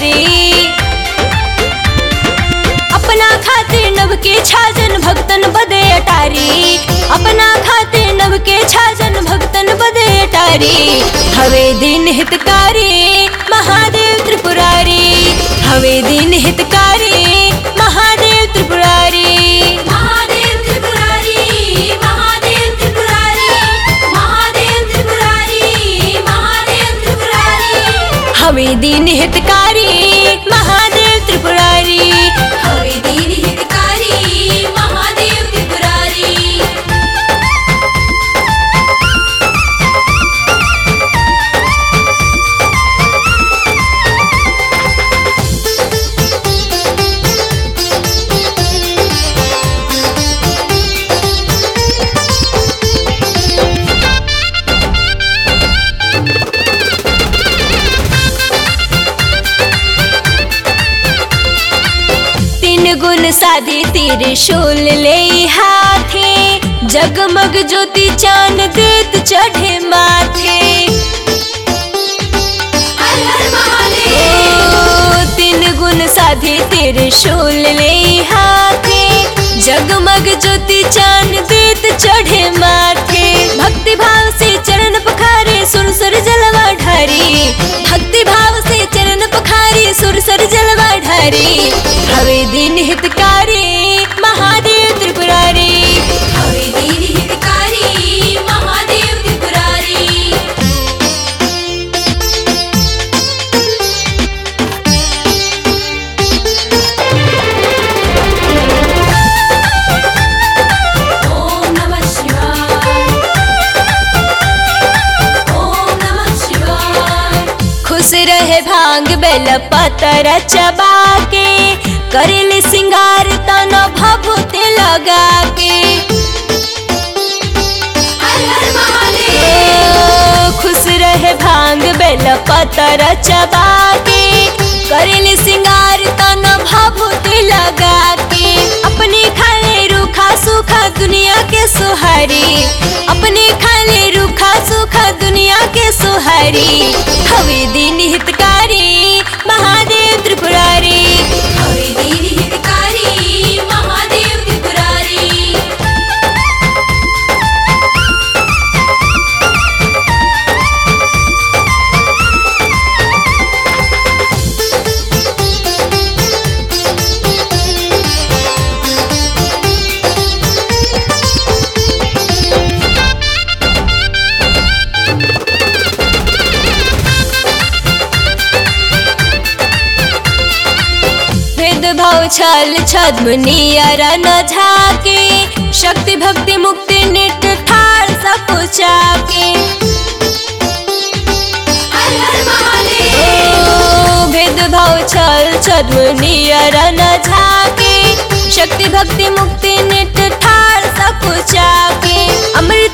त्रिपुरारी अपना खातिर नभ के छाजन भक्तन बदे अटारी अपना खातिर नभ के छाजन भक्तन बदे अटारी हवे दिन हितकारी महादेव त्रिपुरारी हवे दिन हितकारी महादेव त्रिपुरारी महादेव त्रिपुरारी महादेव त्रिपुरारी महादेव त्रिपुरारी महादेव त्रिपुरारी हवे दिन हितकारी महादेव त्रिपुरारी हवे दीन हितकारी महादेव त्रिपुरारी तीन गुण साधे त्रिशूल ले हाथे जगमग ज्योति चांद देत चढ़े माथे हर हर महादेव ओ, तीन गुण साधे त्रिशूल ले हाथे जगमग ज्योति चांद देत चढ़े माथे भक्ति भाव से चरण पखारे सुर सुर जलवा ढारी भक्ति भाव से चरण पखारे सुर सुर जलवा ढारी हवे दिन हितकारी महादेव त्रिपुरारी हवे दीन हितकारी महादेव त्रिपुरारी ओम नमः शिवाय ओम नमः शिवाय खुश रहे भांग बेल पतर चबा के करेले सिंगार तन भभूति लगा के हर हर महादेव ओ, खुश रहे भांग बेल पतर चबा के करेले सिंगार तन भभूति लगा के अपने खाले रूखा सूखा दुनिया के सुहारी अपने खाले रूखा सूखा दुनिया के सुहारी हवे दिन हितकारी महादेव त्रिपुरारी हवे दीन हितकारी महादेव त्रिपुरारी भेदभाव छल छद्म नियर न झाके शक्ति भक्ति मुक्ति निट ठार सब के हर हर महादेव ओ, भेदभाव छल छद्म नियर न झाके शक्ति भक्ति मुक्ति निट ठार सब के अमृत